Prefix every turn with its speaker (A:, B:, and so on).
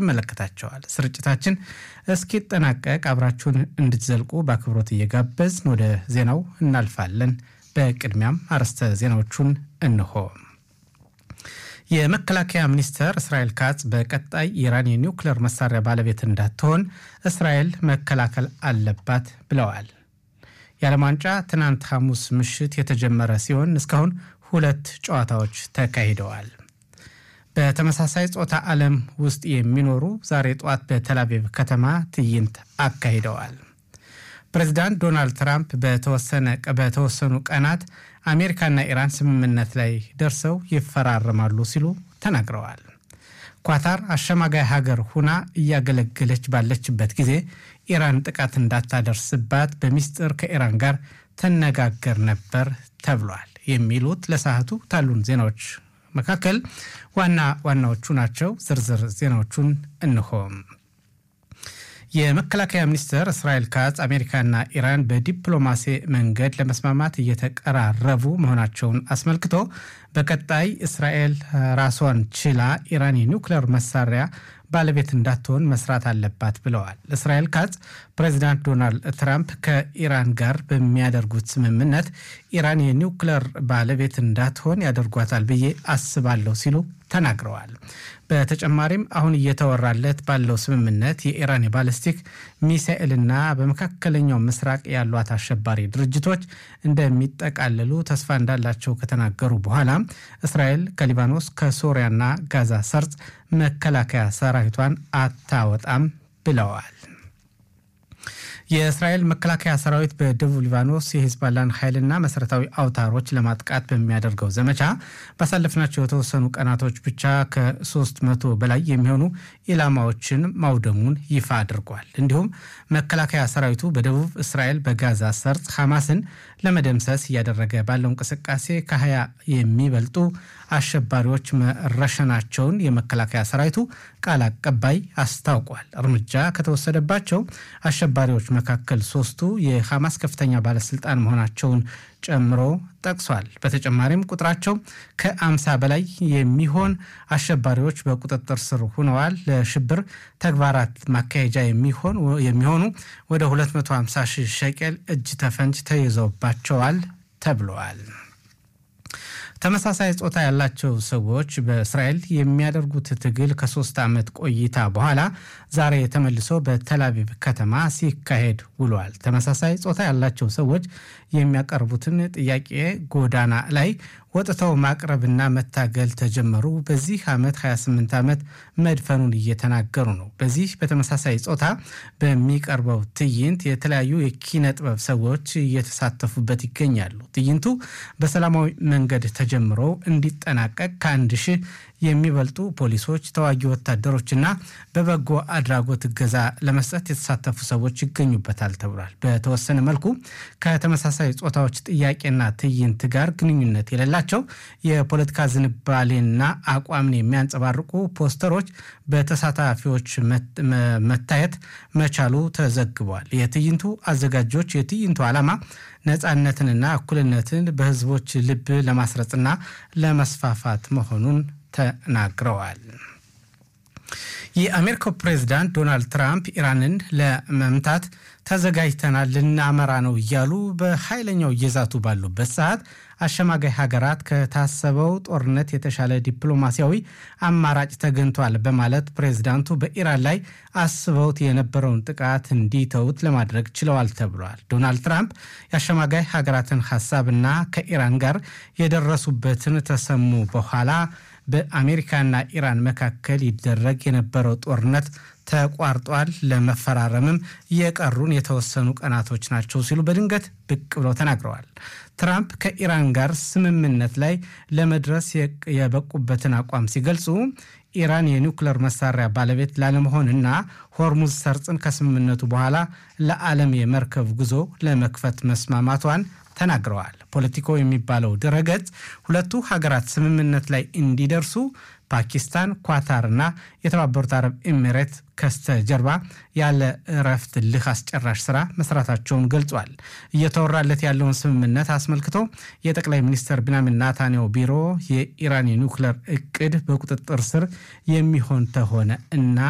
A: ይመለከታቸዋል። ስርጭታችን እስኪጠናቀቅ አብራችሁን እንድትዘልቁ በአክብሮት እየጋበዝን ወደ ዜናው እናልፋለን። በቅድሚያም አርዕስተ ዜናዎቹን እንሆ። የመከላከያ ሚኒስትር እስራኤል ካጽ በቀጣይ ኢራን የኒውክሌር መሳሪያ ባለቤት እንዳትሆን እስራኤል መከላከል አለባት ብለዋል። የዓለም ዋንጫ ትናንት ሐሙስ ምሽት የተጀመረ ሲሆን እስካሁን ሁለት ጨዋታዎች ተካሂደዋል። በተመሳሳይ ጾታ ዓለም ውስጥ የሚኖሩ ዛሬ ጠዋት በተላቪቭ ከተማ ትዕይንት አካሂደዋል። ፕሬዚዳንት ዶናልድ ትራምፕ በተወሰኑ ቀናት አሜሪካና ኢራን ስምምነት ላይ ደርሰው ይፈራረማሉ ሲሉ ተናግረዋል። ኳታር አሸማጋይ ሀገር ሁና እያገለገለች ባለችበት ጊዜ ኢራን ጥቃት እንዳታደርስባት በሚስጥር ከኢራን ጋር ትነጋገር ነበር ተብሏል። የሚሉት ለሰዓቱ ታሉን ዜናዎች መካከል ዋና ዋናዎቹ ናቸው። ዝርዝር ዜናዎቹን እንሆም። የመከላከያ ሚኒስትር እስራኤል ካጽ አሜሪካና ኢራን በዲፕሎማሲ መንገድ ለመስማማት እየተቀራረቡ መሆናቸውን አስመልክቶ በቀጣይ እስራኤል ራሷን ችላ ኢራን የኒውክሌር መሳሪያ ባለቤት እንዳትሆን መስራት አለባት ብለዋል። እስራኤል ካጽ ፕሬዚዳንት ዶናልድ ትራምፕ ከኢራን ጋር በሚያደርጉት ስምምነት ኢራን የኒውክሌር ባለቤት እንዳትሆን ያደርጓታል ብዬ አስባለሁ ሲሉ ተናግረዋል። በተጨማሪም አሁን እየተወራለት ባለው ስምምነት የኢራን የባለስቲክ ሚሳኤልና በመካከለኛው ምስራቅ ያሏት አሸባሪ ድርጅቶች እንደሚጠቃለሉ ተስፋ እንዳላቸው ከተናገሩ በኋላ እስራኤል ከሊባኖስ ከሶሪያና ጋዛ ሰርጽ መከላከያ ሰራዊቷን አታወጣም ብለዋል። የእስራኤል መከላከያ ሰራዊት በደቡብ ሊባኖስ የሂዝባላን ኃይልና መሰረታዊ አውታሮች ለማጥቃት በሚያደርገው ዘመቻ ባሳለፍናቸው የተወሰኑ ቀናቶች ብቻ ከሶስት መቶ በላይ የሚሆኑ ኢላማዎችን ማውደሙን ይፋ አድርጓል። እንዲሁም መከላከያ ሰራዊቱ በደቡብ እስራኤል በጋዛ ሰርጽ ሐማስን ለመደምሰስ እያደረገ ባለው እንቅስቃሴ ከሀያ የሚበልጡ አሸባሪዎች መረሸናቸውን የመከላከያ ሰራዊቱ ቃል አቀባይ አስታውቋል። እርምጃ ከተወሰደባቸው አሸባሪዎች መካከል ሶስቱ የሐማስ ከፍተኛ ባለስልጣን መሆናቸውን ጨምሮ ጠቅሷል። በተጨማሪም ቁጥራቸው ከአምሳ በላይ የሚሆን አሸባሪዎች በቁጥጥር ስር ሆነዋል። ለሽብር ተግባራት ማካሄጃ የሚሆኑ ወደ 250 ሺህ ሸቀል እጅ ተፈንጅ ተይዘውባቸዋል ተብለዋል። ተመሳሳይ ጾታ ያላቸው ሰዎች በእስራኤል የሚያደርጉት ትግል ከሶስት ዓመት ቆይታ በኋላ ዛሬ ተመልሶ በተላቪቭ ከተማ ሲካሄድ ውሏል። ተመሳሳይ ጾታ ያላቸው ሰዎች የሚያቀርቡትን ጥያቄ ጎዳና ላይ ወጥተው ማቅረብና መታገል ተጀመሩ። በዚህ ዓመት 28 ዓመት መድፈኑን እየተናገሩ ነው። በዚህ በተመሳሳይ ጾታ በሚቀርበው ትዕይንት የተለያዩ የኪነ ጥበብ ሰዎች እየተሳተፉበት ይገኛሉ። ትዕይንቱ በሰላማዊ መንገድ ተጀምሮ እንዲጠናቀቅ ከአንድ ሺህ የሚበልጡ ፖሊሶች፣ ተዋጊ ወታደሮችና በበጎ አድራጎት እገዛ ለመስጠት የተሳተፉ ሰዎች ይገኙበታል ተብሏል። በተወሰነ መልኩ ከተመሳሳይ ጾታዎች ጥያቄና ትዕይንት ጋር ግንኙነት የሌላቸው የፖለቲካ ዝንባሌና አቋምን የሚያንጸባርቁ ፖስተሮች በተሳታፊዎች መታየት መቻሉ ተዘግቧል። የትዕይንቱ አዘጋጆች የትዕይንቱ ዓላማ ነፃነትንና እኩልነትን በሕዝቦች ልብ ለማስረጽና ለመስፋፋት መሆኑን ተናግረዋል። የአሜሪካው ፕሬዝዳንት ዶናልድ ትራምፕ ኢራንን ለመምታት ተዘጋጅተናል ልናመራ ነው እያሉ በኃይለኛው እየዛቱ ባሉበት ሰዓት አሸማጋይ ሀገራት ከታሰበው ጦርነት የተሻለ ዲፕሎማሲያዊ አማራጭ ተገኝቷል በማለት ፕሬዝዳንቱ በኢራን ላይ አስበውት የነበረውን ጥቃት እንዲተውት ለማድረግ ችለዋል ተብሏል። ዶናልድ ትራምፕ የአሸማጋይ ሀገራትን ሀሳብና ከኢራን ጋር የደረሱበትን ተሰሙ በኋላ በአሜሪካና ኢራን መካከል ይደረግ የነበረው ጦርነት ተቋርጧል፣ ለመፈራረምም የቀሩን የተወሰኑ ቀናቶች ናቸው ሲሉ በድንገት ብቅ ብለው ተናግረዋል። ትራምፕ ከኢራን ጋር ስምምነት ላይ ለመድረስ የበቁበትን አቋም ሲገልጹ ኢራን የኒውክለር መሳሪያ ባለቤት ላለመሆንና ሆርሙዝ ሰርጽን ከስምምነቱ በኋላ ለዓለም የመርከብ ጉዞ ለመክፈት መስማማቷን ተናግረዋል። ፖለቲኮ የሚባለው ድረገጽ ሁለቱ ሀገራት ስምምነት ላይ እንዲደርሱ ፓኪስታን፣ ኳታርና የተባበሩት አረብ ኤሚሬት ከስተጀርባ ያለ እረፍት ልህ አስጨራሽ ስራ መስራታቸውን ገልጿል። እየተወራለት ያለውን ስምምነት አስመልክቶ የጠቅላይ ሚኒስትር ቢንያሚን ናታንያሁ ቢሮ የኢራን የኒውክለር እቅድ በቁጥጥር ስር የሚሆን ተሆነ እና